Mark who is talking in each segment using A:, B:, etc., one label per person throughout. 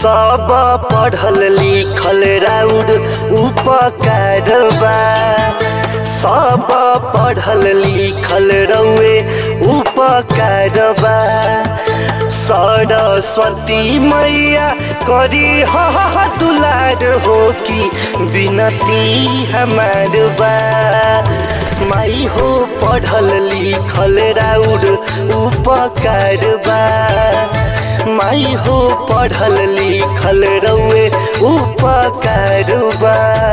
A: सब पढ़ल लिखल राउर उपकार बा सब पढ़ल लिखल रउए उपकार बा सरस्वती मैया करी हा दुलार हो कि बिनती हमार बा माई हो पढ़ल लिखल राउर उपकार बा माई हो पढ़ल लिखल रउए उपकार बा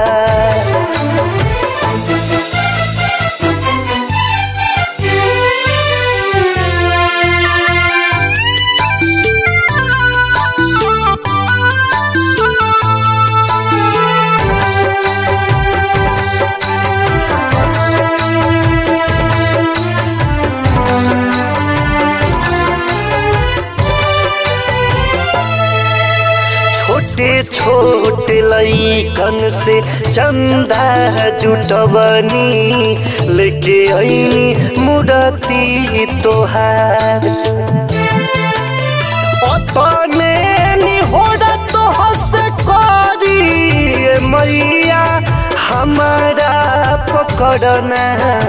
A: छोटे छोटे लैकन से चंदा जुटबनी लेके ऐनी मुरती तोहार अपने निहोरा तो हंस करी मैया हमारा पकड़ना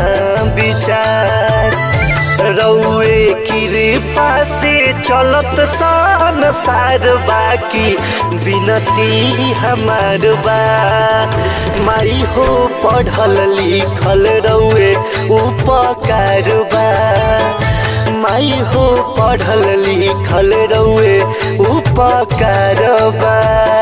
A: विचार रउए कृपा से चलत संसार बाकी बिनती हमार बा माई हो पढ़ल लिखल रउए उपकार बा माई हो पढ़ल लिखल रउए उपकार बा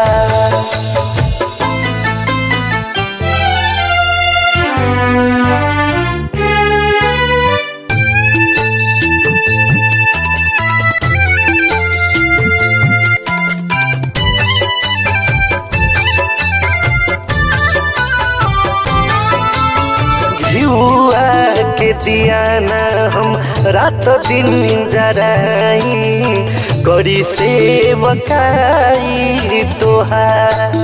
A: घिउआ के दियाना हम रात दिन जराई करी सेवकाई तोहार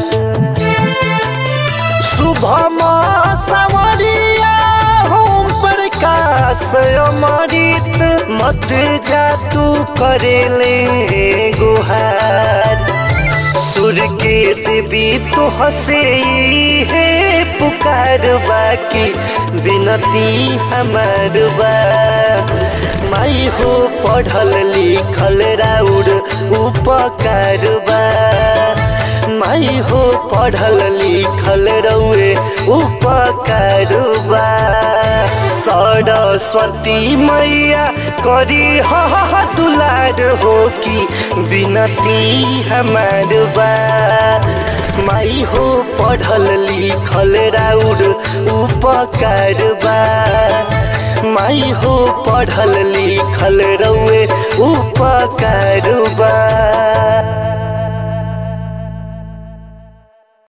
A: शुभम सवरिया हम प्रकाश अमृत मत जा तू करेले गुहार सुर के देवी तो हसे है पुकार बाकी बिनती हमार बा माई हो पढ़ल लिखल राउर उपकार बा माई हो पढ़ल लिखल रउए उपकार बा सरस्वती मैया करी हा दुलार हो कि बिनती हमार बा माई हो पढ़ल लिखल राउर उपकार बा माई हो पढ़ल लिखल रउए उपकार बा